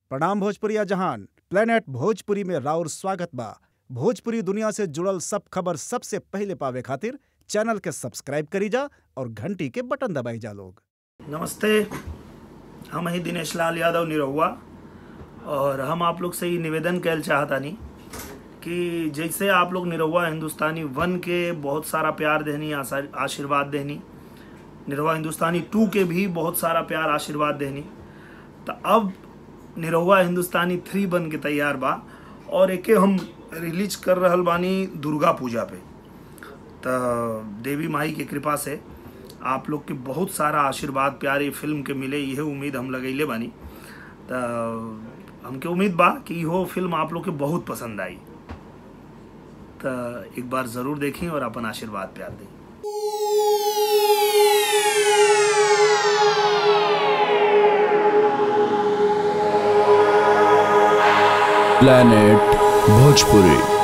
प्रणाम भोजपुरिया जहान प्लेनेट भोजपुरी में राउर स्वागत बा भोजपुरी दुनिया से जुड़ल सब खबर सबसे पहिले पावे खातिर चैनल के सब्सक्राइब करी जा और घंटी के बटन दबाई जा लोग नमस्ते हम ही दिनेश लाल यादव निरहुआ और हम आप लोग से ही निवेदन कैल चाहतानी कि जैसे आप लोग निरहुआ हिंदुस्तानी वन के बहुत सारा प्यार देनी आशा- आशीर्वाद देनी निरहुआ हिंदुस्तानी टू के भी बहुत सारा प्यार आशीर्वाद देनी तो अब निरहुआ हिंदुस्तानी थ्री बन के तैयार बा और एके हम रिलीज कर रहल बानी दुर्गा पूजा पे तो देवी माई की कृपा से आप लोग के बहुत सारा आशीर्वाद प्यार ये फिल्म के मिले यह उम्मीद हम लगैले बानी तो हमके उम्मीद बा कि इहो फिल्म आप लोग के बहुत पसंद आई तो एक बार ज़रूर देखी और अपन आशीर्वाद प्यार दी planet bhojpuri